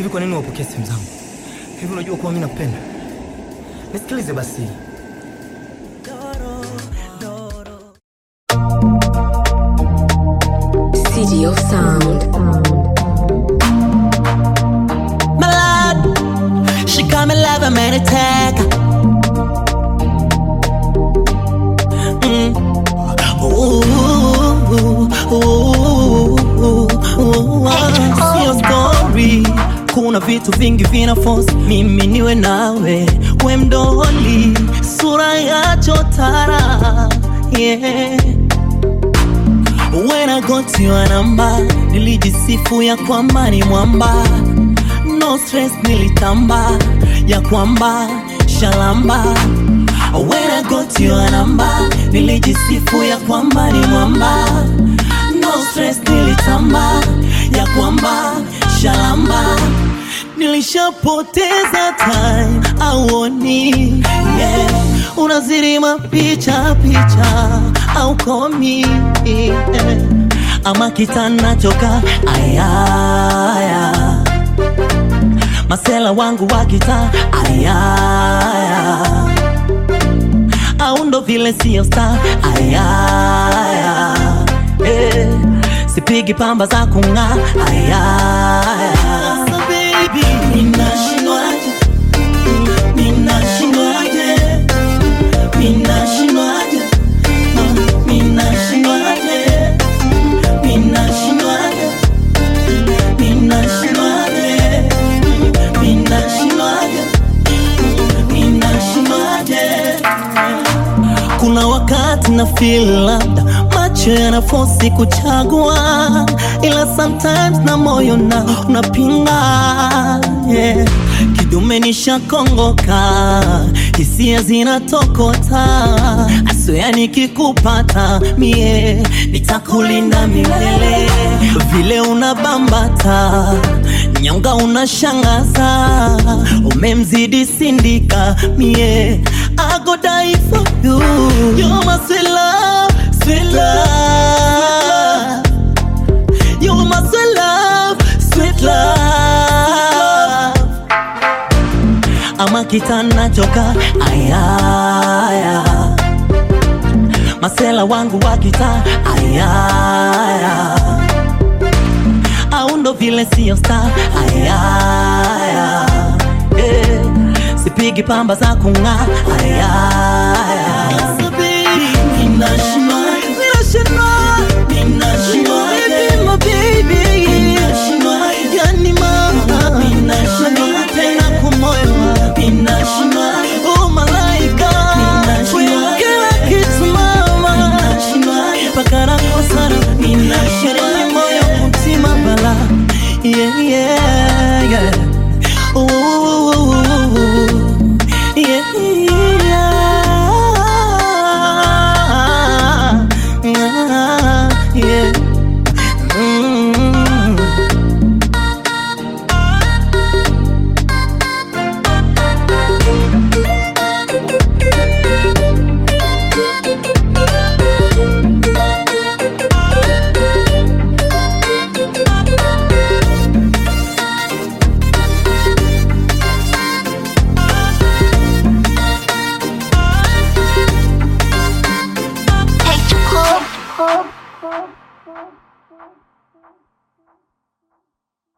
Hivi kwa nini wapokea simu zangu? Hivi unajua kuwa mimi nakupenda? Nisikilize basi. Studio Sound. My lord, she come and love a man attack. Mm. Ooh, ooh, ooh, ooh. Sio story, kuna vitu vingi vina force mimi niwe nawe, we mdoli, sura ya chotara yeah. When I got your number, nilijisifu ya kwamba ni mwamba, no stress nilitamba ya kwamba shalamba. When I got your number, nilijisifu ya kwamba ni mwamba, no stress nilitamba ya kwamba shalamba. Nilishapoteza time auoni, yeah. Unazirima picha picha au komi yeah. Ama kitana choka ayaya Masela wangu wa kita ayaya Au ndo vile sio star ayaya eh. Sipigi pamba za kung'aa ayaya so baby Ninashindwaje Ninashindwaje Ninashindwaje Ah, Ninashindwaje Ninashindwaje Ninashindwaje Ninashindwaje Ninashindwaje kuna wakati na feel labda macho yanafosi kuchagua, ila sometimes na moyo na unapinga yeah. Kidume nishakongoka, hisia zinatokota, aswea nikikupata mie nitakulinda milele, vile unabambata nyonga unashangaza, umemzidi sindika mie I go die for you. You're my sweet love, sweet love. You're my sweet love, sweet love. Ama kitana choka ayaya Masela wangu wa kita ayaya Au ndo vile sio star ayaya yeah. Sipigi pamba za kung'aa ayaya So baby, ninashindwa ninashindwa ninashindwa baby my baby ninashindwa yani mama ninashindwa tena kumoyo ninashindwa oh malaika ninashindwa kila kitu mama ninashindwa mpaka nakosana ninashindwa moyo mtima bala yeah yeah yeah Ooh, yeah, yeah, yeah. Mm. H. Cole.